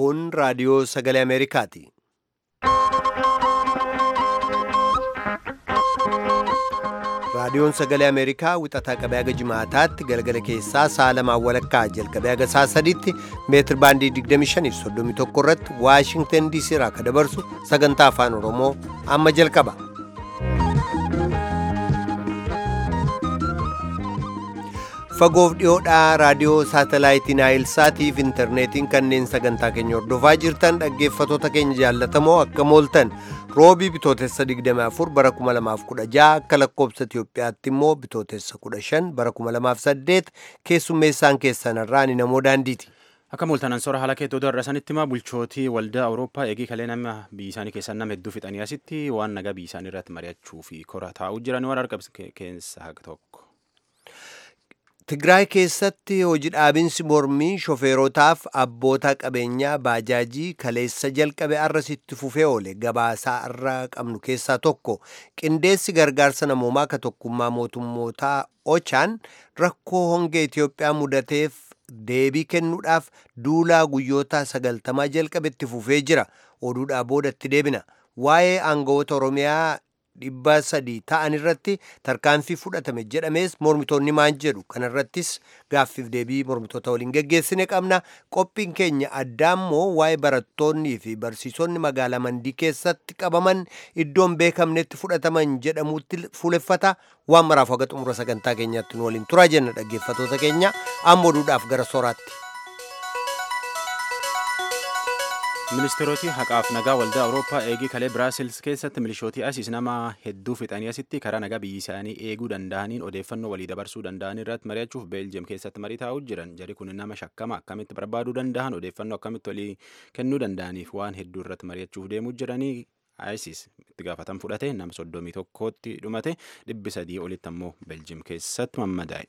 Kun raadiyoo sagalee Ameerikaati. Raadiyoon sagalee Ameerikaa wixataa qabee haga jimaataatti galgala keessaa sa'a lamaan walakkaa jalqabee haga sa'a sadiitti meetir baandii 25 irratti Waashingtan DC irraa akka dabarsu sagantaa afaan Oromoo amma jalqaba. Fagoof dhiyoodhaa raadiyoo saatalaayitii Naayilsaatiif intarneetiin kanneen sagantaa keenya hordofaa jirtan dhaggeeffatoota keenya jaallatamoo akka mooltan roobii bitootessa 24 bara 2016 akka lakkoobsa Itiyoophiyaatti immoo bitootessa 15 bara 2008 keessummeessaan keessanirraa ni namoo daandiiti. Akka mooltanan sora haala keettoo darrasanitti ma bulchootii waldaa Awurooppaa eegii kalee nama biyya isaanii keessaa nama hedduu fixanii asitti waan nagaa biyya isaanii irratti mari'achuu fi kora taa'uu jiran waan argamu keessaa tokko. Tigraay keessatti hojii dhaabinsi mormii shofeerotaaf abboota qabeenyaa baajaajii kaleessa jalqabe arrasitti fufee oole gabaasaa irra qabnu keessaa tokko qindeessi gargaarsa namoomaa ka tokkummaa mootummootaa ochaan rakkoo hongee Itiyoophiyaa mudateef deebii kennuudhaaf duulaa guyyoota sagaltamaa jalqabetti fufee jira oduudhaa boodatti deebina waa'ee aangawoota oromiyaa dhibba sadii ta'an irratti tarkaanfii fudhatame jedhamees mormitoonni maan jedhu kanarrattis gaaffiif deebii mormitoota waliin geggeessine qabna qophiin keenya addaa immoo waa'ee barattoonnii fi barsiisonni magaalaa mandii keessatti qabaman iddoon beekamnetti fudhataman jedhamuutti fuuleffata waan maraaf haga xumura sagantaa keenyaatti nu waliin turaa jenna dhaggeeffatoota keenya amma oduudhaaf gara soraatti. ministeeroti haqaaf nagaa waldaa awurooppaa eegii kalee biraasils keessatti milishootii asiis nama hedduu fixanii asitti karaa nagaa biyyi isaanii eeguu danda'aniin odeeffannoo walii dabarsuu danda'an irratti mari'achuuf beeljiyeem keessatti marii taa'uu jiran jari kun nama shakkama akkamitti barbaaduu danda'an odeeffannoo akkamitti walii kennuu danda'aniif waan hedduu irratti mari'achuuf deemuu jiranii ISIS itti gaafatan fudhate nama soddomii tokkootti dhumate dhibbi sadii olitti ammoo beeljiyeem keessatti mammadaa'e.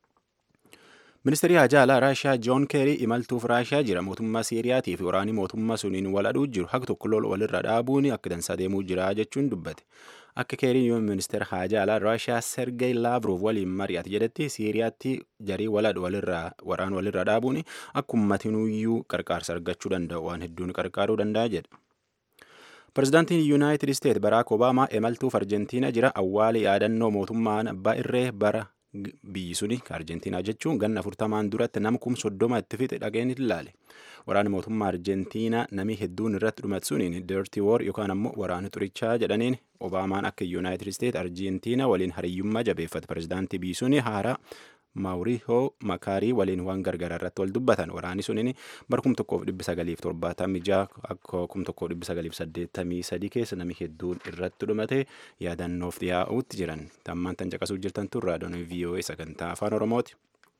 ministeerri haajaa alaa raashiyaa joon keerii imaltuuf raashiyaa jira mootummaa siiriyaatii fi waraanii mootummaa suniin wal aduu jiru haq tokko lol walirra dhaabuun akka dansaa deemuu jira jechuun dubbate akka keeriin yoo ministeera haajaa alaa raashiyaa sergey laavrov waliin mari'ate jedhetti siiriyaatti jarii waladhu walirraa waraan walirra dhaabuun akka ummatinuyyuu qarqaarsa argachuu danda'u waan hedduun qarqaaruu danda'a jedhe. Pireezidaantiin Yuunaayitid Isteet Baraak Obaamaa imaltuuf Arjentiina jira awwaala yaadannoo mootummaan abbaa irree bara biyyi suni arjentiinaa jechuun ganna afurtamaan duratti nama kum soddoma itti fixe dhageen ilaale waraana mootummaa arjentiinaa namii hedduun irratti dhumate suniin dirty war yookaan ammoo waraana xurichaa jedhaniin obaamaan akka yuunaayitid isteet arjentiinaa waliin hariyyummaa jabeeffate pireezidaantii biyyi suni haaraa maawurihoo makaarii waliin waan gargaraa irratti wal dubbatan waraanni suniin bara kum tokkoof dhibbi sagaliif torbaatamii ja'a akka kum tokkoof dhibbi sagaliif saddeettamii sadii keessa namni hedduun irratti dhumate yaadannoof dhiyaa'uutti jiran tammaan tan caqasuu jirtan tun raadiyoon VOA sagantaa afaan oromooti.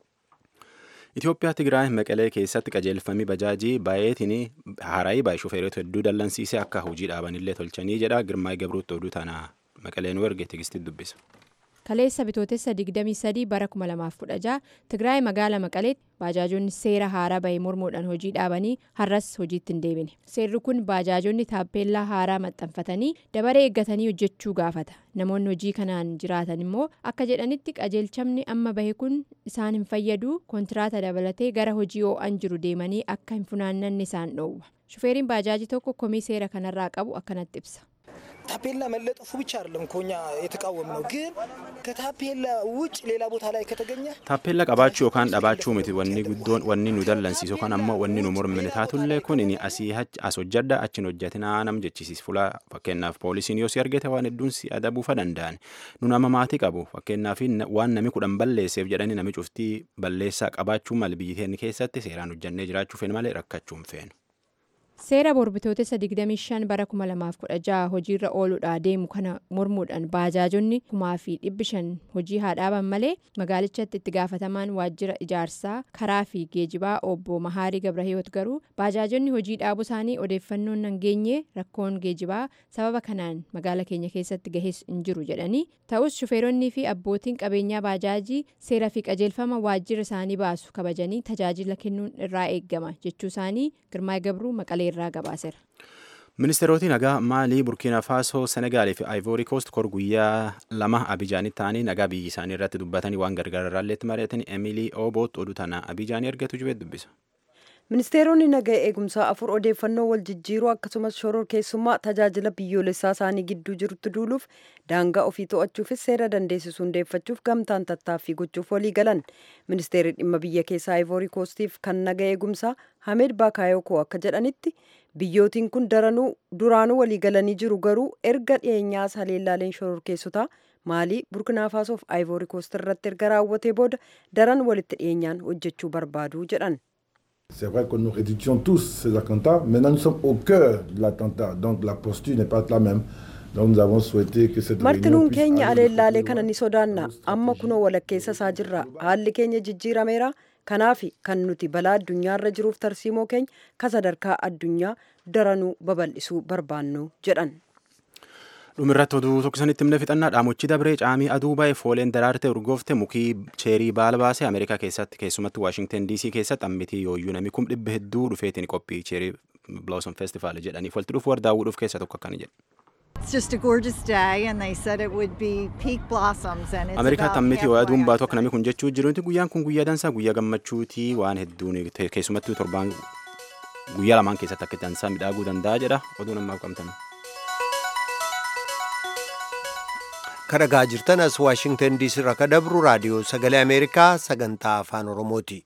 Itoophiyaa Tigraay Maqalee keessatti qajeelfamii bajaajii baay'eetiin haaraayii baay'ee shufeerota hedduu dallansiisee akka hojii dhaabanillee tolchanii jedha Girmaay Gabruutti oduu tana Maqaleen erge tigistii dubbisa. kaleessa bitootessa 23 bara 2016 tigraay magaala maqaleetti baajaajonni seera haaraa bahee mormuudhaan hojii dhaabanii har'as hojiitti hin deebine seerri kun baajaajonni taappeellaa haaraa maxxanfatanii dabaree eeggatanii hojjechuu gaafata namoonni hojii kanaan jiraatan immoo akka jedhanitti qajeelchamni amma bahe kun isaan hin fayyadu kontiraata dabalatee gara hojii oo'an jiru deemanii akka hin funaannanne isaan dhoowwa shufeeriin baajaajii tokko komii seera kanarraa qabu akkanatti ibsa. ታፔላ መለጠፉ ብቻ አይደለም እኮ እኛ የተቃወም ነው፣ ግን ከታፔላ ውጭ ሌላ ቦታ ላይ ከተገኘ ታፔላ qabaachuu yookaan dhabaachuu miti wanni guddoon wanni nu dallansiisu yookaan ammoo wanni nu mormine taatullee kun asii as hojjadda achin hojjatinaa nam jechisiis fuula fakkeenyaaf poolisiin yoo si argite waan hedduun si adabuufa danda'an nu nama maatii qabu fakkeenyaaf waan nami kudhan balleesseef jedhanii nami cuftii balleessaa qabaachuu mal biyyi keessatti seeraan hojjannee jiraachuu feene malee rakkachuu hin feenu. seera borbitootessa 25 bara 2016 hojiirra ooluudhaa deemu kana mormuudhaan baajaajonni kumaa fi dhibbi shan hojii haa dhaaban malee magaalichatti itti gaafatamaan waajjira ijaarsaa karaa fi geejibaa obbo mahaarii gabrahiyoot garuu baajaajonni hojii dhaabuu isaanii odeeffannoon nan geenye rakkoon geejibaa sababa kanaan magaala keenya keessatti gahees hin jiru jedhanii ta'us shufeeronnii fi abbootiin qabeenyaa baajaajii seera fi qajeelfama waajjira isaanii baasu kabajanii tajaajila kennuun irraa eeggama jechuu isaanii girmaay gabruu maqalee irraa gabaaseera. Ministeeroti nagaa Maalii, Burkiina Faasoo, Senegaalii fi Ayivoorii Koost kor guyyaa lama Abijaanitti ta'anii nagaa biyyi isaanii irratti dubbatanii waan gargaararraalleetti mari'atan Emilii Ooboot oduu tana Abijaanii ergatu jibee dubbisa. ministeeronni nagaa eegumsaa afur odeeffannoo wal jijjiiruu akkasumas shoror keessummaa tajaajila biyyoolessaa isaanii gidduu jirutti duuluuf daangaa ofii to'achuufis seera dandeessisu hundeeffachuuf gamtaan tattaaffii gochuuf walii galan ministeerri dhimma biyya keessaa ivoori koostiif kan nagaa eegumsaa hamed baakaayokoo akka jedhanitti biyyootiin kun daranuu duraanuu walii galanii jiru garuu erga dhiyeenyaas haleellaaleen shoror keessotaa maalii burkinaafaasof aayivoori koost irratti erga raawwatee booda daran walitti dhiyeenyaan hojjechuu barbaadu jedhan. C'est vrai que nous réduisions tous ces attentats. Maintenant, nous sommes au cœur de l'attentat. Donc la posture n'est pas la même. Donc nous avons souhaité que cette martinuun réunion puisse keenya aller aleellaalee plus kana loin. ni sodaanna amma kunoo walakkeessa isaa jirra haalli keenya jijjiirameera kanaaf kan nuti balaa addunyaarra jiruuf tarsiimoo keenya ka sadarkaa addunyaa daranuu babal'isuu barbaannu jedhan. dhumirratti oduu tokkosanitti himne fixannaa dhaamochi dabree caamii aduu baay'ee fooleen daraarte urgoofte mukii cheerii baala baasee ameerikaa keessatti keessumatti waashingtan diisii keessatti ammitii yooyyuu namni kum dhibba hedduu dhufeetiin qophii cheerii blossom festival jedhaniif walitti dhufu warra daawwuudhuuf keessa tokko akkana jedhe. It's just a gorgeous day, and they said it would be peak blossoms, and it's ameerikaatti about ammitii waa aduun baatu akka halfway namni kun jechuu jirutti guyyaan kun guyyaa dansaa guyyaa gammachuutii waan hedduun te- keessumattuu torbaan guyyaa lamaan keessatti akka dansaa midhaaguu danda'a jedha oduu namaaf qabtan. kadhagaa jirtan as waashingtan diisii irraa ka dabru raadiyoo sagalee ameerikaa sagantaa afaan oromooti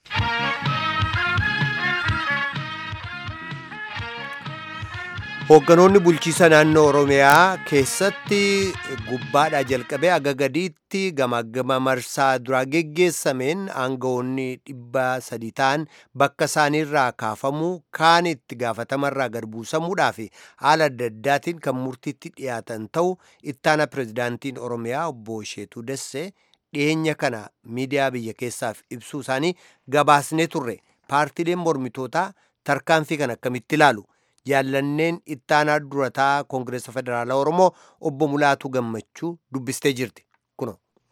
hoogganoonni bulchiisa naannoo oromiyaa keessatti gubbaadhaa jalqabee aga gadiitti gamaggama marsaa duraa geggeessameen aangawoonni dhibba sadii ta'an bakka isaaniirraa kaafamuu kaan itti gaafatamarraa gad buusamuudhaa fi haala adda addaatiin kan murtiitti dhiyaatan ta'u ittaana pirezidaantiin oromiyaa obbo Sheetuu Dassee dhiyeenya kana miidiyaa biyya keessaaf ibsuu isaanii gabaasnee turre paartiileen mormitootaa tarkaanfii kan akkamitti ilaalu jaallanneen ittaanaa durataa koongireesa federaalaa oromoo obbo Mulaatu Gammachuu dubbistee jirti kuno.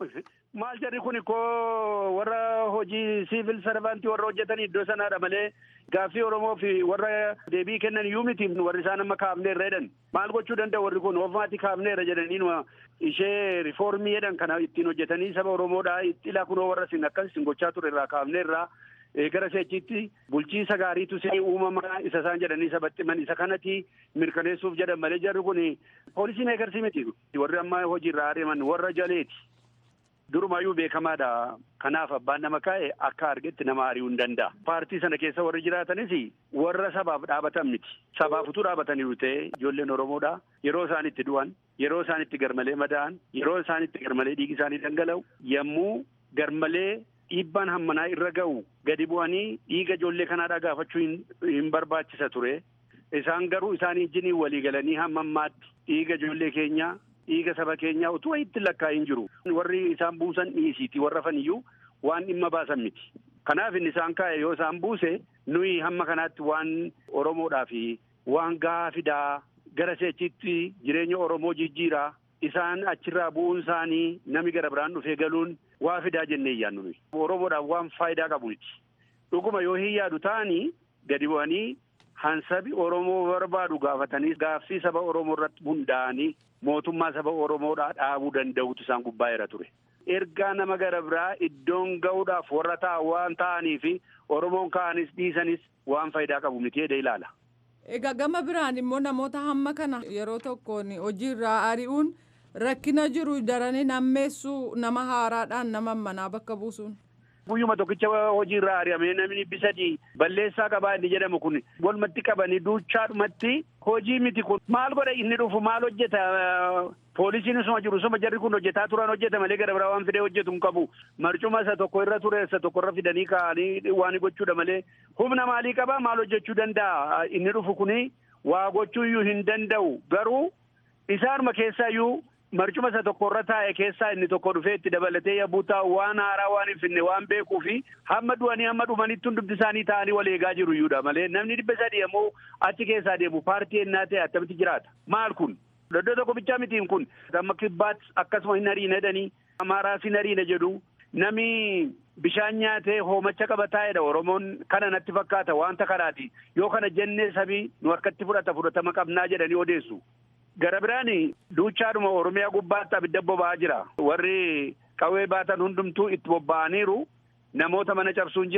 maal jarri kun koo warra hojii siivil sarvaantii warra hojjetan iddoo sanaadha malee gaaffii oromoo fi warra deebii kennan iyyuu miti warri isaan amma kaafneerra jedhan maal gochuu danda'u warri kun ofumaatti kaafneerra jedhanii numa ishee rifoormii jedhan kana ittiin hojjetanii saba oromoodha ilaa kunoo warra sin akkas sin gochaa ture irraa kaafneerra gara seechiitti bulchiisa gaariitu si uumamaa isa isaan jedhanii isa baxximan isa kanatti mirkaneessuuf jedhan malee jarri kun poolisii meekarsii miti warri amma hojiirraa ari'aman warra jaleeti. Durumaayyuu beekamaadha. Kanaaf abbaan nama kaa'e akka argetti nama ari'uu hin danda'a. Paartii sana keessa warri jiraatanis warra sabaaf dhaabatan miti. Sabaaf utuu dhaabataniiru ta'e ijoolleen Oromoodha. Yeroo isaan itti du'an, yeroo isaan itti garmalee madaa'an, yeroo isaan itti garmalee dhiigi isaanii dhangala'u, yommuu garmalee dhiibbaan hammanaa irra ga'u gadi bu'anii dhiiga ijoollee kanaadhaa gaafachuu hin barbaachisa ture. Isaan garuu isaanii wajjin walii galanii hamma ammaatti dhiiga ijoollee keenyaa dhiiga saba keenyaa utuu itti lakkaa'in jiru. Warri isaan buusan dhiisiiti warra faniyyuu waan dhimma baasan miti. Kanaaf inni isaan kaa'e yoo isaan buuse nuyi hamma kanaatti waan Oromoodhaa fi waan gahaa fidaa gara seechitti jireenya Oromoo jijjiiraa isaan achirraa bu'uun isaanii nami gara biraan dhufee galuun waa fidaa jennee iyyaannu nuyi. Oromoodhaaf waan faayidaa qabu miti. Dhuguma yoo hin yaadu ta'anii gadi bu'anii hansabi Oromoo barbaadu gaafatanii gaaffii saba Oromoo irratti hundaa'anii mootummaa saba Oromoodhaa dhaabuu danda'utu isaan gubbaa ture. Ergaa nama gara biraa iddoon ga'uudhaaf warra ta'a waan ta'anii fi Oromoon ka'anis dhiisanis waan faayidaa qabu miti jedhee ilaala. Egaa gama biraan immoo namoota hamma kana yeroo tokkoon hojiirraa ari'uun rakkina jiru daranii nammeessuu nama haaraadhaan nama manaa bakka buusuun. Guyyuma tokkicha hojiirraa ari'amee namni bisadii balleessaa qabaa inni jedhamu kun walumatti qabanii duuchaadhumatti hojii miti kun maal godha inni dhufu maal hojjeta poolisiin isuma jiru isuma jarri kun hojjetaa turan hojjeta malee gara biraa waan fidee hojjetu hin qabu marcuma isa tokko irra ture isa tokko irra fidanii kaa'anii waan gochuudha malee humna maalii qabaa maal hojjechuu danda'a inni dhufu kuni waa gochuu iyyuu hin danda'u garuu isaanuma keessaa iyyuu marcuma isa tokko irra taa'e keessaa inni tokko dhufee itti dabalatee yabbuu taa'u waan haaraa waan hin finne waan beekuu fi hamma du'anii hamma dhumanitti hundumti isaanii ta'anii wal eegaa jiru iyyuudha malee namni dhibba sadii ammoo achi keessaa deemu paartii ennaa ta'e attamitti jiraata maal kun iddoo tokko bichaa mitiin kun amma kibbaat akkasuma hin hariina jedhanii amaaraas hin hariina jedhu nami bishaan nyaatee hoomacha qaba taa'edha oromoon kana natti fakkaata wanta kanaati yoo kana jennee sabii nu harkatti fudhata fudhatama qabnaa jedhanii odeessu. Gara biraan duuchaadhuma Oromiyaa gubbaatti abidda boba'aa jira. Warri qawwee baatan hundumtuu itti bobba'aniiru. Namoota mana cabsuun jira.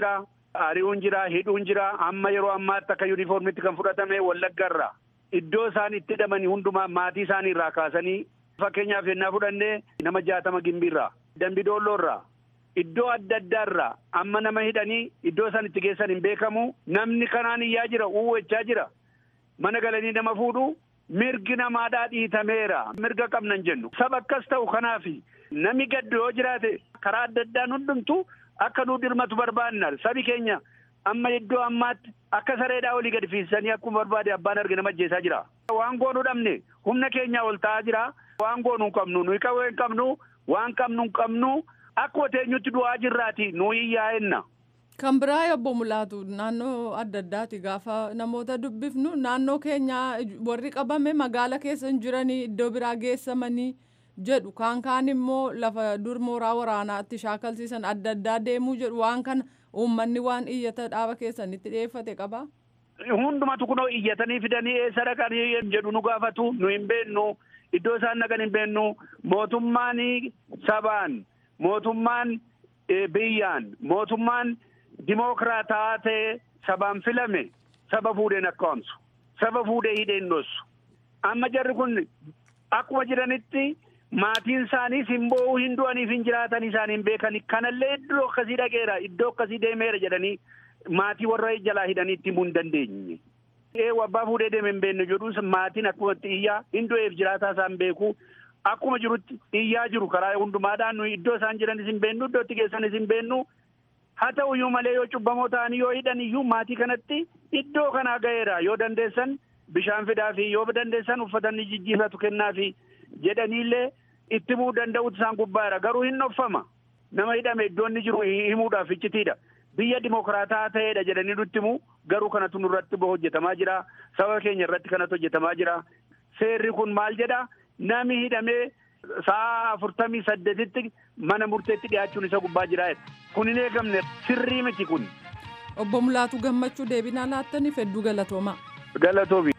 ari'uun jira hidhuun jira amma yeroo ammaatti akka yuunifoormitti kan fudhatame wallaggarra iddoo isaan itti hidhamanii hundumaa maatii isaanii irraa kaasanii fakkeenyaaf yennaa fudhannee nama jaatama gimbiirraa dambidoolloorraa iddoo adda addaarraa amma nama hidhanii iddoo isaan itti geessan hin beekamu namni kanaan iyyaa jira uwwachaa jira mana galanii nama fuudhu mirgi namaadhaa dhiitameera mirga qabnan jennu saba akkas ta'u kanaafi namni gaddu yoo jiraate karaa adda addaan hundumtu akka nuu dirmatu barbaanna sabi keenya amma iddoo ammaatti akka sareedhaa olii gadi fiisanii akkuma barbaade abbaan arge nama ajjeesaa jira waan goonuu dhabne humna keenyaa ol ta'aa jira waan goonuu hin qabnu nuyi qawwee hin qabnu waan qabnu hin qabnu akkuma teenyutti du'aa jirraati nuyi yaa'enna. Kan biraa obbo Mulaatu naannoo adda addaati gaafa namoota dubbifnu naannoo keenya warri qabame magaala keessa hin jiranii iddoo biraa geessamanii jedhu kaan kaan immoo lafa dur mooraa waraanaatti shaakalsiisan adda addaa deemuu jedhu waan kana uummanni waan iyyata dhaaba keessanitti dhiyeeffate qaba. Hundumatu kunoo iyyatanii fidanii eessa dhaqanii jedhu nu gaafatu nu hin beennu iddoo isaan dhaqan hin beennu mootummaan sabaan mootummaan biyyaan mootummaan. Dimookiraataa ta'e sabaan filame saba fuudheen akka waamsu saba fuudhee hidheen dhoosu amma jarri kun akkuma jiranitti maatiin isaanii hin boo'uu hin du'aniif hin jiraatan isaanii hin beekani kanallee iddoo akkasii dhaqeera iddoo akkasii deemeera jedhanii maatii warra jalaa hidhanii himuu hin dandeenye. Ee abbaa fuudhee deeme hin beekne jedhuun maatiin akkumatti iyyaa hin du'eef jiraataa isaan beeku akkuma jirutti iyyaa jiru karaa hundumaadhaan nuyi iddoo isaan jiranis hin beennu iddoo itti geessanis hin beennu. haa ta'u iyyuu malee yoo cubbamoo ta'anii yoo hidhan iyyuu maatii kanatti iddoo kanaa ga'eera yoo dandeessan bishaan fidaa fi yoo dandeessan uffata inni jijjiirratu kennaa fi jedhaniillee itti himuu danda'utu isaan gubbaadha garuu hin dhoffama nama hidhame iddoo inni jiru himuudhaaf iccitiidha biyya dimokiraataa ta'eedha jedhanii nutti himu garuu kanatu nurratti hojjetamaa jira saba keenya irratti kanatu hojjetamaa jira seerri kun maal jedha nami hidhamee sa'a afurtamii saddeetitti mana murteetti dhiyaachuun isa gubbaa jira kun hin eegamne sirrii miti kun. Obbo Mulaatu gammachuu deebinaa laattaniif hedduu galatoomaa. Galatoomi.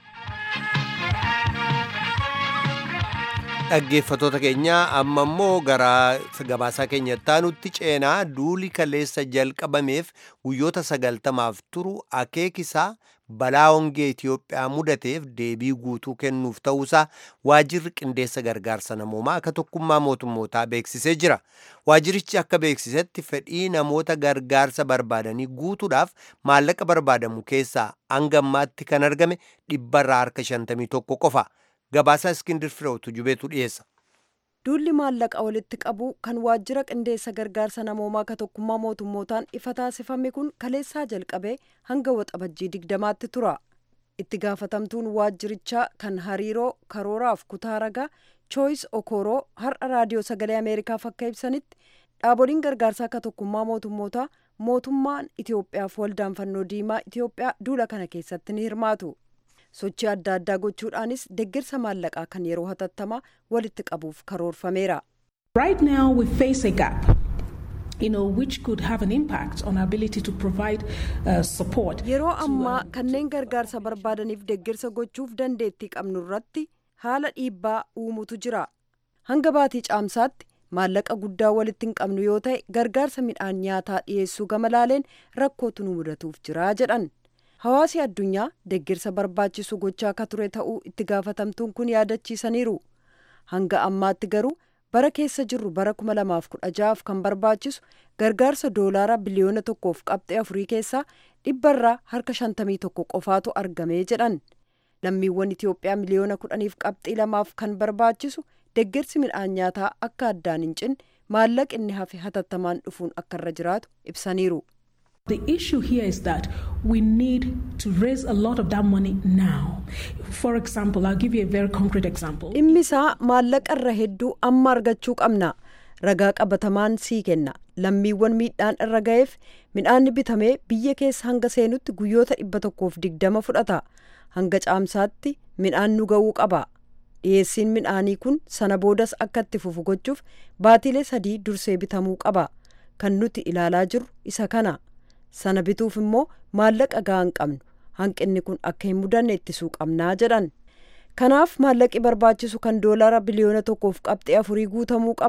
Dhaggeeffatoota keenya amma immoo gara gabaasaa keenyatti aanutti ceenaa duuli kaleessa jalqabameef guyyoota sagaltamaaf turu akeekisaa balaa hongee Itoophiyaa mudateef deebii guutuu kennuuf ta'uusaa waajirri qindeessa gargaarsa namoomaa akka tokkummaa mootummootaa beeksisee jira. Waajirichi akka beeksisetti fedhii namoota gargaarsa barbaadanii guutuudhaaf maallaqa barbaadamu keessaa hanga ammaatti kan argame dhibbarraa harka 51 qofa. Gabaasaa Iskindir Fireewtu jubeetu dhiyeessa. Duulli maallaqa walitti qabu kan waajjira qindeessa gargaarsa namoomaa ka tokkummaa mootummootaan ifa taasifame kun kaleessaa jalqabee hanga waxabajjii digdamaatti tura. Itti gaafatamtuun waajjirichaa kan hariiroo karooraaf kutaa ragaa Choice Okoroo har'a raadiyoo sagalee Ameerikaaf akka ibsanitti dhaaboliin gargaarsaa ka tokkummaa mootummootaa mootummaan Itoophiyaaf waldaan fannoo diimaa Itoophiyaa duula kana keessatti ni hirmaatu. sochii adda addaa gochuudhaanis deeggarsa maallaqaa kan yeroo hatattamaa walitti qabuuf karoorfameera. Right now we face a gap. You know, which could have an impact on our ability to provide uh, support. Yeroo ammaa kanneen gargaarsa barbaadaniif deeggarsa gochuuf dandeettii qabnu irratti haala dhiibbaa uumutu jira. Hanga baatii caamsaatti maallaqa guddaa walitti hin qabnu yoo ta'e gargaarsa midhaan nyaataa dhiyeessuu gama laaleen rakkootu nu mudatuuf jira jedhan. Hawaasi addunyaa deeggarsa barbaachisu gochaa akka ture ta'uu itti gaafatamtuun kun yaadachiisaniiru. Hanga ammaatti garuu bara keessa jirru bara 2016 kan barbaachisu gargaarsa doolaara biliyoona tokkoof qabxee afurii keessaa dhibbarraa harka 51 qofaatu argamee jedhan. Lammiiwwan Itoophiyaa miliyoona kudhaniif qabxii lamaaf kan barbaachisu deeggarsi midhaan nyaataa akka addaan hin cinne maallaqni hafe hatattamaan dhufuun akka irra jiraatu ibsaniiru. The issue here is that we need to raise a lot of that money now. For example, I'll give you a very concrete example. Dhimmi isaa maallaqa irra hedduu amma argachuu qabna. Ragaa qabatamaan sii kenna. Lammiiwwan miidhaan irra ga'eef midhaanni bitamee biyya keessa hanga seenutti guyyoota dhibba tokkoof digdama fudhata. Hanga caamsaatti midhaan nu ga'uu qaba. Dhiyeessiin midhaanii kun sana boodas akka itti fufu gochuuf baatilee sadii dursee bitamuu qaba. Kan nuti ilaalaa jirru isa kana. sana bituuf immoo maallaqa gahaa hin qabnu hanqinni kun akka hin mudanne ittisuu qabnaa jedhan kanaaf maallaqi barbaachisu kan doolaara biliyoona tokkoof qabxee afurii guutamuu qaba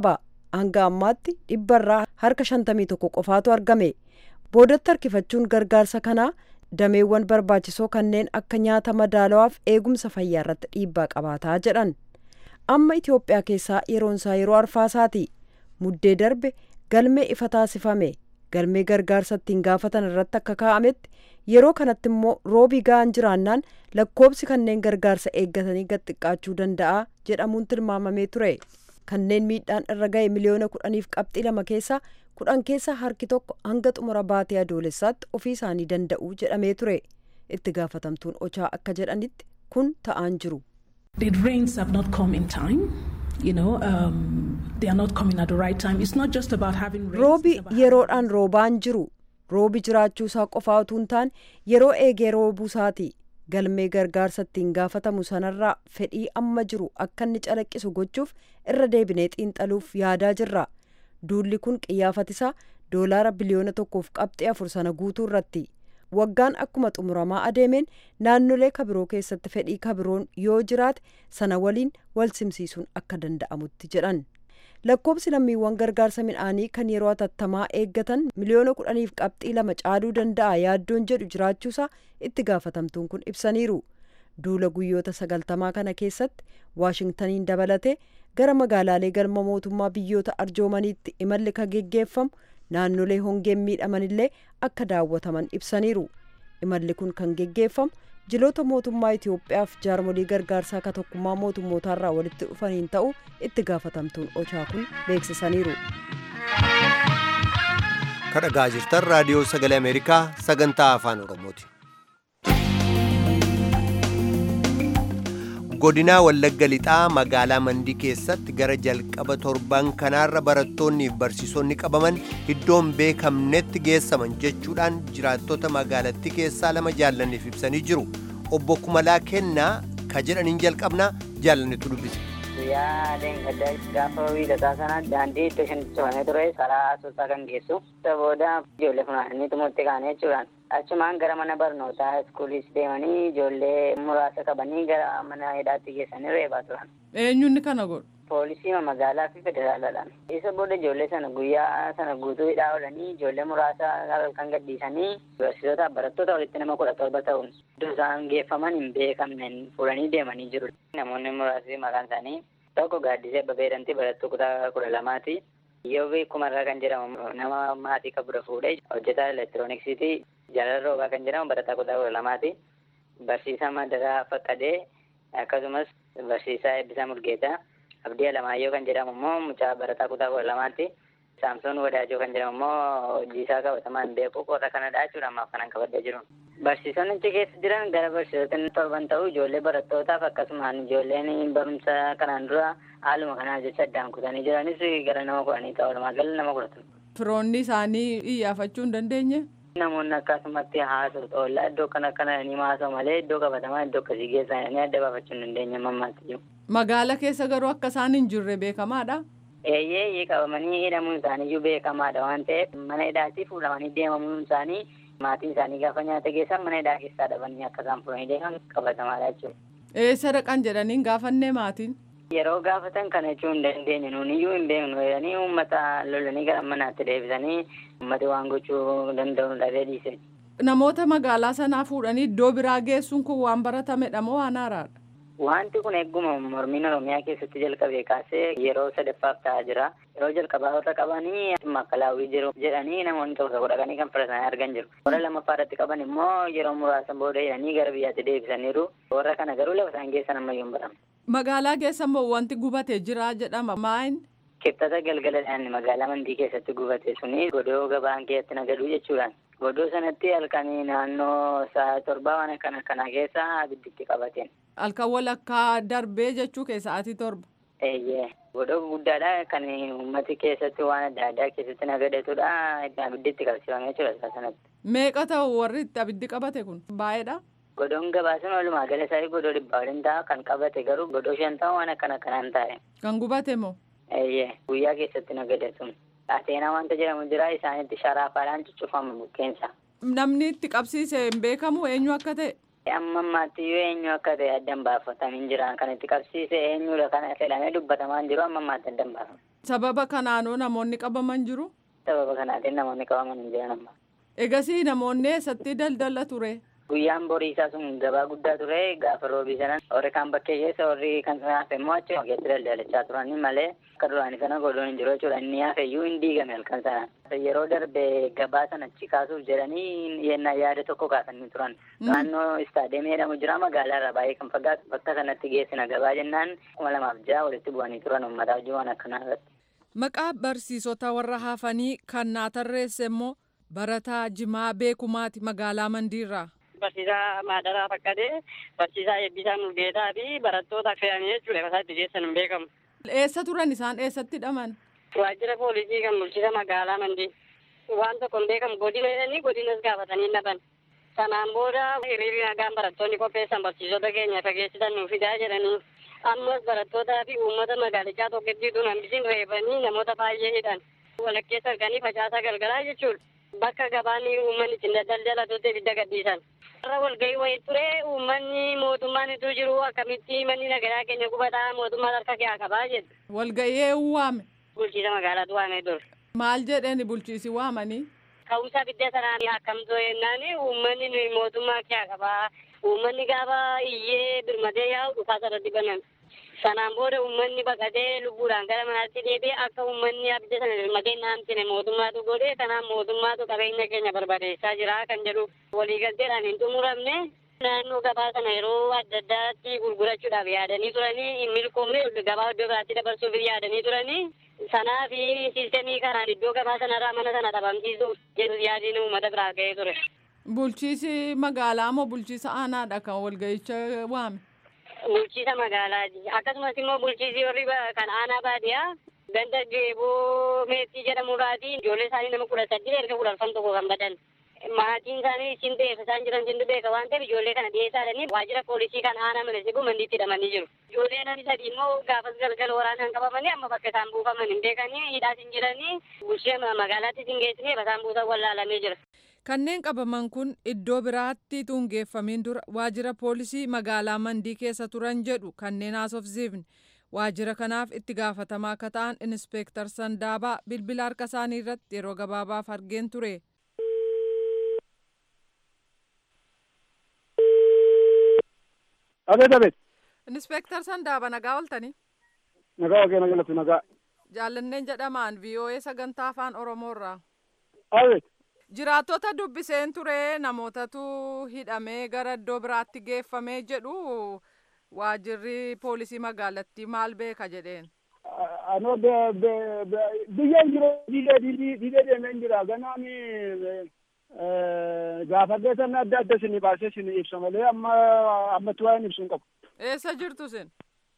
hanga ammaatti dhibbarraa harka 51 qofaatu argame boodatti harkifachuun gargaarsa kanaa dameewwan barbaachisoo kanneen akka nyaata madaalawaaf eegumsa fayyaa irratti dhiibbaa qabaataa jedhan amma itiyoophiyaa keessaa yeroonsaa yeroo arfaasaati muddee darbe galmee ifa taasifame galmee gargaarsa ittiin gaafatan irratti akka kaa'ametti yeroo kanatti immoo roobii ga'an jiraannaan lakkoobsi kanneen gargaarsa eeggatanii gad xiqqaachuu danda'a jedhamuun tilmaamamee ture kanneen miidhaan irra ga'e miliyoona kudhaniif qabxii lama keessaa kudhan keessa harki tokko hanga xumura baatee adoolessaatti ofii isaanii danda'u jedhamee ture itti gaafatamtuun ochaa akka jedhanitti kun ta'aan jiru. The rains have not come in time. You know, um, they are not coming at the right time. It's not just about having rains. roobi yeroodhaan roobaan jiru roobi jiraachuusaa qofaa utuu hin taane yeroo eegee roobuusaati galmee gargaarsa ittiin gaafatamu sanarraa fedhii amma jiru akka inni calaqqisu gochuuf irra deebinee xiinxaluuf yaadaa jirra duulli kun qiyyaafatisaa doolaara biliyoona tokkoof qabxii afur sana guutuu irratti waggaan akkuma xumuramaa adeemeen naannolee kabiroo keessatti fedhii kabiroon yoo jiraate sana waliin wal simsiisuun akka danda'amutti jedhan lakkoobsi lammiiwwan gargaarsa midhaanii kan yeroo atattamaa eeggatan miliyoona kudhaniif qabxii lama caaluu danda'a yaaddoon jedhu jiraachuusaa itti gaafatamtuun kun ibsaniiru duula guyyoota sagaltamaa kana keessatti waashingtaniin dabalatee gara magaalaalee galma mootummaa biyyoota arjoomaniitti imalli ka geggeeffamu naannolee hongeen miidhamanillee akka daawwataman ibsaniiru imalli kun kan geggeeffamu jiloota mootummaa Itiyoophiyaaf jaarmolii gargaarsaa ka tokkummaa mootummootaarraa walitti dhufaniin ta'u itti gaafatamtuun ochaa kun beeksisaniiru. kadhagaa jirtan raadiyoo sagalee ameerikaa sagantaa afaan oromooti godinaa wallagga lixaa magaalaa mandii keessatti gara jalqaba torban kanaarra barattoonni fi barsiisonni qabaman iddoon beekamnetti geessaman jechuudhaan jiraattota magaalattii keessaa lama jaallanniif ibsanii jiru obbo kumalaa kennaa ka jedhaniin jalqabnaa jaallannitu dubbise guyyaa gaddaa gaafa wiixataa sana daandii iddoo shanitti cufamee ture karaa asoosaa kan geessu isa booda ijoollee funaananii xumurte kaane jechuudhaan achumaan gara mana barnootaa iskuuliis deemanii ijoollee muraasa qabanii gara mana hidhaatti geessanii reebaa turan. eenyuun kana godhu. Poolisii magaalaa fi federaalaadhaan. Isa booda ijoollee sana guyyaa sana guutuu hidhaa oolanii ijoollee muraasa halkan gadhiisanii barsiisota barattoota walitti nama kudha torba ta'uun iddoo isaan geeffaman hin beekamnen fuudhanii deemanii jiru. Namoonni muraasni maqaan isaanii tokko gaaddisee babeedhanti barattuu kutaa kudha lamaati. Yoo kumarraa kan jedhamu nama maatii qabudha fuudhee hojjetaa elektirooniksiiti. Jaalala roobaa kan jedhamu barataa kutaa kudha lamaati. Barsiisaa Madaraa Faqqadee akkasumas barsiisaa Eebbisaa Murgeetaa. Abdii Alamaayyoo kan jedhamu immoo mucaa barataa kutaa kudha lamaatti. Saamsoon Wadaajoo kan jedhamu immoo hojii isaa qabatamaan beeku qoota kanadha jechuudha ammaaf kanan qabadee jiru. Barsiisonni achi keessa jiran gara barsiisota torban ta'u ijoollee barattootaaf akkasumaan ijoolleen barumsa kanaan dura haaluma kanaa jecha addaan kutanii jiranis gara nama kudhanii ta'u walumaa gala nama kudhatan. Firoonni isaanii iyyaafachuu hin dandeenye? Namoonni akkasumatti haasa'u oollaa iddoo kana kana ni haasa'u malee iddoo qabatamaa iddoo akkasii geessan ni adda baafachuu hin dandeenye mammaatti jiru. Magaala keessa garuu akka isaan hin jirre beekamaadha. Eeyyee qabamanii hidhamuun isaaniiyyuu beekamaadha waan ta'eef mana hidhaatii fuudhamanii deemamuun isaanii maatiin isaanii gaafa nyaata geessan mana hidhaa keessaa dhabanii akka isaan fuudhanii deeman qabatamaadha jechuudha. Eessa dhaqan jedhanii gaafannee maatiin? Yeroo gaafatan kana jechuu hin dandeenye nuuniyyuu hin beeknu jedhanii uummata lolanii gara manaatti deebisanii uummati waan gochuu danda'u dhabee dhiise. Namoota magaalaa sanaa fuudhanii iddoo biraa geessuun kun waan baratamedha moo waan haaraadha? Wanti kun egguma mormiin Oromiyaa keessatti jalqabee kaasee yeroo sadaffaaf ta'aa jira. Yeroo jalqabaa warra qabanii makkalaawwii jiru jedhanii namoonni tokko tokko dhaqanii kan filatanii argan jiru. Warra lammaffaa irratti qaban immoo yeroo muraasa booda jedhanii gara biyyaatti deebisaniiru. Warra kana garuu lafa isaan geessan ammayyuu hin baramu. Magaalaa keessa immoo wanti gubatee jira jedhama maayin? Kibxata galgaladhaan magaalaa mandii keessatti gubate suni godoo gabaan keessatti nagaduu jechuudhaan. Godoo sanatti halkanii naannoo sa'a torbaa waan akkana akkanaa keessa abidditti qabateen. Halkan walakkaa darbee jechuu keessaatii torba. Eeyyee godoo guddaadha kan uummati keessatti waan adda addaa keessatti nagadatudha abidditti qabsiifame jechuudha isaa sanatti. Meeqa ta'u warri itti abiddi qabate kun baay'eedha. Godoon gabaasan walumaa gala isaa godoo dhibbaa waliin ta'a kan qabate garuu godoo shan ta'u waan akkana akkanaan taa'e. Kan gubate moo? Eeyyee guyyaa keessatti nagadatu. Ateenaa wanta jedhamu jira isaanitti sharaafaadhaan cuccufama bukkeensa. Namni itti qabsiise hin beekamu eenyu akka ta'e? Amma ammaatti yoo eenyu akka ta'e addan baafatanii jiran kan itti qabsiise eenyudha kana fedhamee dubbatamaa jiru amma ammaatti addan baafama. Sababa kanaanoo namoonni qabaman jiru? Sababa kanaatiin namoonni qabaman hin jiran amma. Egasii namoonni eessatti daldala ture? Guyyaan borii isaa sun gabaa guddaa ture gaafa roobii sanan warri kaan bakkee keessa warri kan sanaaf immoo achi ogeetti daldalachaa turani malee akka duraanii sana godhuun hin jiru jechuudha inni hafeyyuu hin diigame halkan sana. Yeroo darbe gabaa sana achi kaasuuf jedhanii yennaa yaada tokko kaasanii turan. Naannoo istaadeemii jedhamu jira magaalaa irraa baay'ee kan fagaatu bakka sanatti geessina gabaa jennaan kuma lamaaf ja'a walitti bu'anii turan uummataaf jiruun akkanaa irratti. Maqaa barsiisota warra hafanii kan naa tarreesse immoo barataa Jimaa Beekumaati magaalaa Mandiirraa. Barsiisaa Maadaraa Faqqadee, Barsiisaa Eebbisaa Mulgeetaa fi barattoota fe'anii jechuudha. Kasaa itti geessan hin beekamu. Eessa turan isaan eessatti hidhaman? Waajjira poolisii kan bulchiisa magaalaa Mandii. Waan tokko hin beekamu godina jedhanii godinas gaafatanii dhaban. Sanaan booda hiriirri nagaan barattoonni qopheessan barsiisota keenya fageessisan nuuf fidaa jedhanii ammas barattootaa fi uummata magaalichaa tokkittiitu hambisiin reebanii namoota baay'ee hidhan. Walakkeessa arganii facaasaa galgalaa jechuudha. Bakka gabaan uummanni ittiin daldalatutti ibidda gadhiisan. Warra walgahii wayii ture uummanni mootummaan itti jiru akkamitti manni nagadaa keenya gubataa mootummaan harka kee qabaa jedhu. Walgahii eenyu waame? Bulchiisa magaalaatu waamee dur. Maal jedhani bulchiisi waamanii? Ka'umsa bidda sanaan akkamtoo jennaan uummanni nuyi mootummaa kee qabaa. Uummanni gaafa iyyee birmatee yaa'u dhufaa sarratti banan. Sanaan booda uummanni baqatee lubbuudhaan gara manaatti deebi'ee akka uummanni abidda sana birmatee naamsine mootummaatu godhee kanaan mootummaatu qabeenya keenya barbadeessaa jira kan jedhu waliigalteedhaan hin xumuramne. Naannoo gabaa sana yeroo adda addaatti gurgurachuudhaaf yaadanii turanii hin milkoomne gabaa iddoo biraatti dabarsuuf yaadanii turanii sanaa fi siistemii kanaan iddoo gabaa sanarraa mana sana dhabamsiisuuf jedhu yaadiin uummata biraa ga'ee ture. Bulchiisi magaalaa moo bulchiisa aanaadha kan walga'icha waame? Bulchiisa magaalaati. Akkasumas immoo bulchiisi warri kan aanaa baadiyyaa ganda geeboo meexxii jedhamurraati ijoollee isaanii nama kudha saddeet erga kudha arfan tokko kan badan. maatiin isaanii isin beeka isaan jiran isin beeka waan ta'eef ijoollee kana dhiyeessaadhanii waajjira poolisii kan aanaa malese gumandiitti hidhamanii jiru. Ijoollee namni sadii immoo gaafas galgala waraanaan qabamanii amma bakka isaan buufaman hin beekanii hidhaas hin jiranii bulchee magaalaatti isin geessine isaan buusan wallaalamee jira. Kanneen qabaman kun iddoo biraatti tungeeffamiin dura waajjira poolisii magaalaa Mandii keessa turan jedhu kanneen haasofsiifne. Waajjira kanaaf itti gaafatamaa akka ta'an Inispeektar Sandaabaa bilbila harka isaanii irratti yeroo gabaabaaf argeen ture. Abeet abeet. Inispeektar Sandaaba nagaa ooltanii. Nagaa wagee nagalatu nagaa. Jaallanneen jedhamaan VOA sagantaa afaan Oromoorraa. Abeet. Jiraattota dubbiseen ture namootatu hidhamee gara iddoo biraatti geeffamee jedhu waajjirri poolisii magaalattii maal beeka jedheen. Anoo biyyeen jiru diidee diidee deemee jira ganaan gaafadhee sana adda adda isin baasee isin ibsa malee amma ammatti waa'een ibsu hin qabu. Eessa jirtu sin?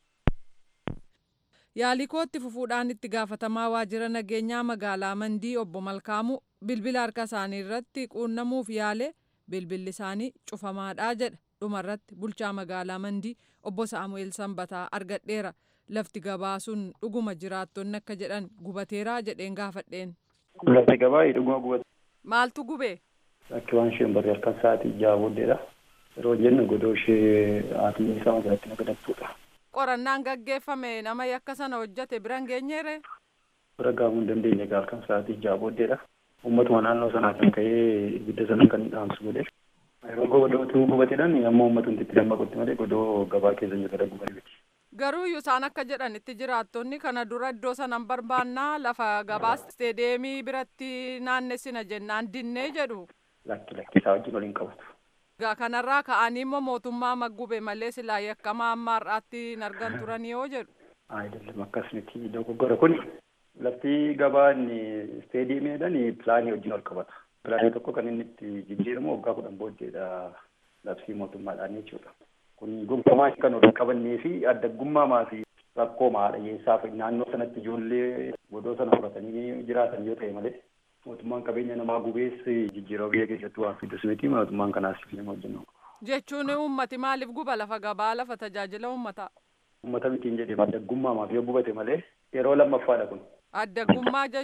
Yaalii kootti fufuudhaan itti gaafatamaa waajjira nageenyaa magaalaa Mandii obbo Malkaamuu bilbila harka isaanii irratti quunnamuuf yaale bilbilli isaanii cufamaadhaa jedha. Dhumarratti bulchaa magaalaa Mandii obbo Saamu'eel Sanbataa argadheera. Lafti gabaa sun dhuguma jiraattonni akka jedhan gubateeraa jedheen gaafadheen. Lafti gabaa dhuguma gubate. Maaltu gubee? Bakki waan isheen barree harkan sa'aatii ja'a booddeedha. Yeroo jennu godoo ishee haati isaa magaalatti nagadattuudha. Qorannaan gaggeeffame nama yakka sana hojjate bira hin geenyeere? Bira gaafuu hin dandeenye halkan sa'aatii ja'a booddeedha. Uummatuma naannoo sanaa kan ka'ee ibidda sana kan dhaamsu godhe. Yeroo godootu gubateedhaan amma uummatumti itti dammaqutti malee godoo gabaa keessa jiru gara gubanii miti. Garuu isaan akka jedhanitti jiraattonni kana dura iddoo sanan barbaannaa lafa gabaa isteedeemii biratti naannessina jennaan dinnee jedhu. Lakki lakki isaa wajjin waliin qabatu. Kanarraa ka'anii immoo mootummaa maggube malee silaa yakkamaa amma har'aatti hin argan turan yoo jedhu. Ayidaለም akkas miti dogoggora kun lafti gabaan isteediyeemiidhaan pilaanii wajjin wal qabata. Pilaanii tokko kan inni itti jijjiiramu waggaa kudhan booddeedha labsii mootummaadhaan jechuudha. Kun gonkumaa kan waliin qabannee fi addaggummaa fi rakkoo maadhayyeessaaf naannoo sanatti ijoollee godoo sana horatanii jiraatan yoo ta'e malee mootummaan qabeenya namaa gubees jijjiirama biyya keessatti waan fidus miti mootummaan kanaas nama hojjennu. Jechuun uummati maaliif guba lafa gabaa lafa tajaajila uummataa? Uummata mitiin jedhee addaggummaa maaf yoo gubate malee yeroo lammaffaadha kun. Addaggummaa jechuun?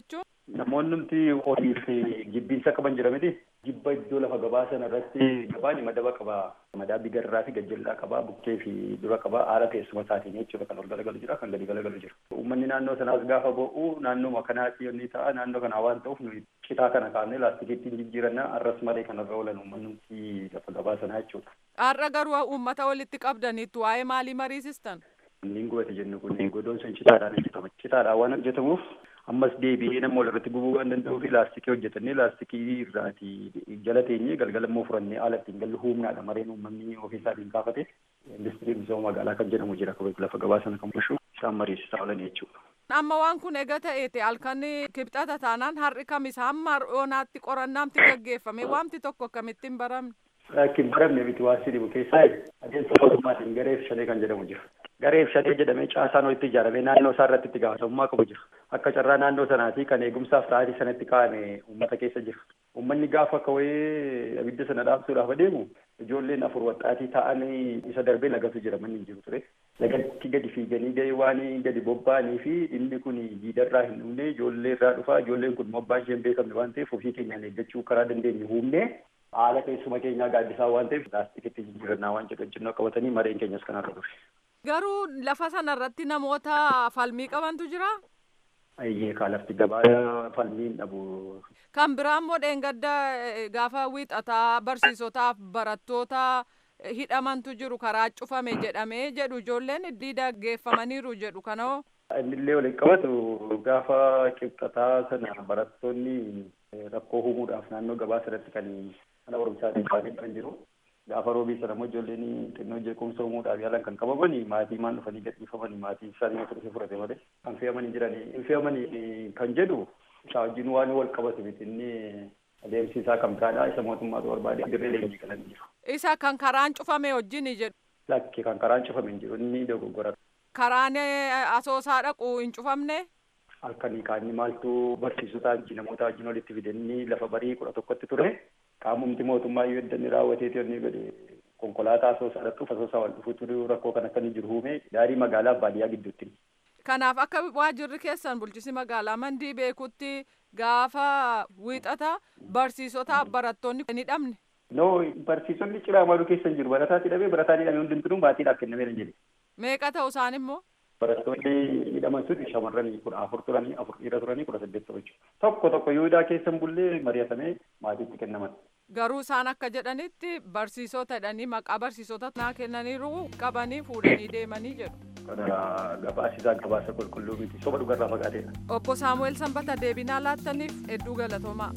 namoonnumti horii fi jibbiinsa qaban jira miti jibba iddoo lafa gabaa sana irratti gabaan madaba qaba madaabii garraa fi gajjallaa qaba bukkee fi dura qaba haala teessuma isaatiin jechuudha kan ol galagalu jira kan gadi galagalu jira uummanni naannoo sanaas gaafa bo'u naannooma kanaatti yommuu ta'a naannoo kanaa waan ta'uuf nuyi citaa kana kaafnee laastikiitti jijjiirannaa arras malee kan irra oolan uummanumti lafa gabaa sanaa jechuudha. Har'a garuu uummata walitti qabdaniitu waa'ee maalii mariisistan? Inni gubate jennu kun godoon sun citaadhaan hojjetama. Citaadhaan waan hojjetamuuf ammas deebi'ee nama walirratti gubuu waan danda'uuf laastikii hojjetannee laastikii irraati jala teenyee galgala immoo furannee haala ittiin gallu humnaadha mareen uummanni ofiisaatiin kaafate industirii misooma magaalaa kan jedhamu jira lafa gabaa sana kan bulchu isaan mariisisaa oolan jechuudha. Amma waan kun eega ta'eeti halkan kibxata taanaan har'i kamis hamma oonaatti qorannaamti gaggeeffame waamti tokko akkamittiin baramne. Akkin baramne miti waan si dhibu keessaa adeemsa mootummaatiin gareef shalee kan jedhamu jira. Gareef shalee jedhamee caasaan walitti ijaaramee naannoo isaa irratti itti gaafatamummaa qabu jira. Akka carraa naannoo sanaati kan eegumsaaf sa'aatii sanatti kaa'ame uummata keessa jira. Uummanni gaafa kawee abidda sana dhaabsuudhaaf adeemu ijoolleen afur waxxaatii ta'anii isa darbee lagatu jira manni hin jiru ture. Lagatti gadi fiiganii gahee waan gadi bobba'anii fi inni kun jiidarraa hin dhumne ijoollee irraa dhufa ijoolleen kun mobbaan isheen beekamne waan ta'eef ofii keenyaan eeggachuu karaa dandeenyu humne haala teessuma keenyaa gaaddisaa waan ta'eef laastikitti jijjiirannaa waan jedhu wajjin qabatanii mareen keenyas kanarra ture. Garuu lafa sanarratti namoota falmii qabantu jira? Ayyee kaa lafti gabaa falmii hin dhabu. Kan biraa immoo dheengadda gaafa wiixataa barsiisotaaf barattoota hidhamantu jiru karaa cufame jedhamee jedhu ijoolleen diida geeffamaniiru jedhu kanoo. Innillee waliin qabatu gaafa qibxataa sana barattoonni rakkoo uumuudhaaf naannoo gabaa sanatti kan mana barumsaatiin baanii kan jiru. Gaafa roobii sana immoo ijoolleen xinnoo jeequmsa uumuudhaaf yaalan kan qabaman maatii maan dhufanii gadhiifamanii maatii isaanii mata dhufee fudhate malee kan fe'amanii jiranii hin fe'amanii kan jedhu isaa wajjin waan wal qabatu miti inni adeemsi isaa kam taadha isa mootummaatu barbaade dirree leenjii galanii jiru. Isa kan karaan cufame wajjin jedhu. Lakki kan karaan cufame hin jiru inni dogoggora. Karaan asoosaa dhaqu hin cufamne. Halkanii kaanni maaltu barsiisotaa namoota wajjin walitti fidanii lafa barii kudha tokkotti ture. qaamumti mootummaa yoo eddanni raawwateeti onni godhe konkolaataa asoosaa dhaqxuuf asoosaa wal dhufuutu rakkoo kan akkanii jiru uume daarii magaalaa baadiyyaa gidduutti. Kanaaf akka waajirri keessan bulchisi magaalaa mandii beekutti gaafa wiixata barsiisotaaf barattoonni hin hidhamne. No barsiisonni ciraa maaluu keessa hin jiru barataatti hidhamee barataan hidhamee hundumtuu maatiidhaaf kennamee hin jedhe. Meeqa ta'u isaan immoo? Barattoonni hidhaman sun shamarranii kudha afur turanii afur dhiira turanii kudha saddeet ta'u jechuudha. Tokko tokko Yihudaa keessa hin bullee mari'atamee maatiitti kennaman. Garuu isaan akka jedhanitti barsiisota jedhanii maqaa barsiisota naa kennaniiru qabanii fuudhanii deemanii jedhu. Kana gabaasisaa gabaasa qulqulluu miti soba dhugarraa fagaateedha. Obbo Saamu'eel Sanbata deebinaa laattaniif hedduu galatoomaa.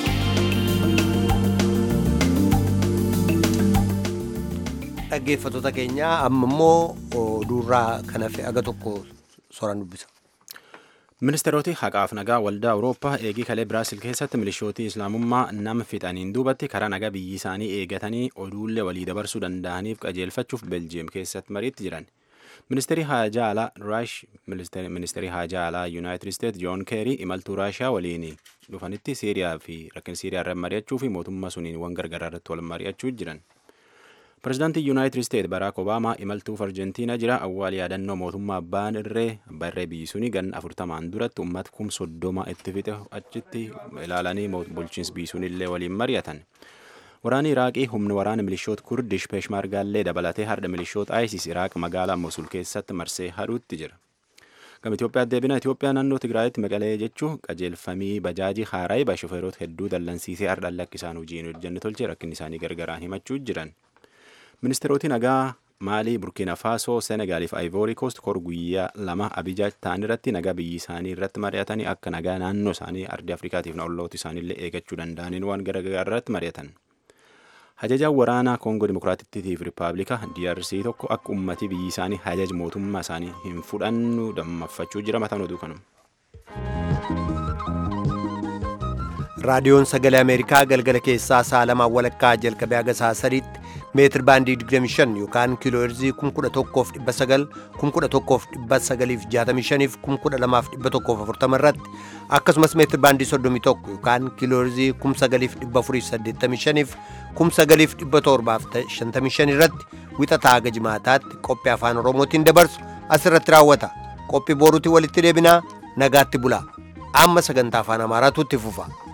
Dhaggeeffattoota keenya amma immoo oduurraa kan hafe aga tokko soran dubbisa. Ministeeroti haqaaf nagaa waldaa Awurooppaa eegii kalee Biraasil keessatti milishootii Islaamummaa nama fixaniin duubatti karaa nagaa biyyi isaanii eegatanii oduullee walii dabarsuu danda'aniif qajeelfachuuf Beljiyeem keessatti mariitti jiran. Ministeerri haajaa alaa Raash Ministeerri haajaa alaa Yuunaayitid Isteet Joon Keerii imaltuu Raashiyaa waliin dhufanitti Siiriyaa fi rakkina Siiriyaa irratti mari'achuu fi mootummaa suniin waan gargaaraa irratti wal mari'achuu jiran. Pireezidaantii Yuunaayitid Isteet Baraak Obaamaa imaltuuf Arjentiina jira awwaal yaadannoo mootummaa abbaan irree abbaa irree biyyi suni ganna afurtamaan duratti uummata kum soddoma itti fixe achitti ilaalanii bulchiinsi biyyi sunillee waliin mari'atan. Waraanni Iraaqii humni waraana milishoota Kurdish Peeshmaargaallee dabalatee har'a milishoota ISIS Iraaq magaalaa Mosul keessatti marsee hadhuutti jira. Gama Itoophiyaa deebina Itoophiyaa naannoo Tigraayitti maqalee jechuun qajeelfamii bajaajii haaraayibaa shofeerota hedduu dallansiisee har'a lakkisaan hojiin hojjenne tolchee rakkinni isaanii gargaraan himachuu jiran. Ministeeroti nagaa Maalii, Burkina Faasoo, Senegaaliif Ayvoori Koost kor guyyaa lama Abijaa ta'an irratti nagaa biyyi isaanii irratti mari'atanii akka nagaa naannoo isaanii ardii Afrikaatiif na olloota isaaniillee eegachuu danda'aniin waan garaagaraa irratti mari'atan. Hajajaan waraanaa Koongoo Dimokiraatittiif Rippaabilika DRC tokko akka uummatii biyyi isaanii hajaja mootummaa isaanii hin fudhannu dammaffachuu jira mataan oduu kanuma. raadiyoon sagalee ameerikaa galgala keessaa sa'a lamaan walakkaa jalqabee haga sa'a sadiitti meetir baandii 25 yookaan kiiloo heerzii 11,900 11,965 12,140 irratti akkasumas meetir baandii 31 yookaan kiiloo heerzii 9,485 9,755 irratti wixataa haga jimaataatti qophii afaan oromootiin dabarsu asirratti raawwata qophii boruutti walitti deebinaa nagaatti bulaa amma sagantaa afaan amaaraatu itti fufa.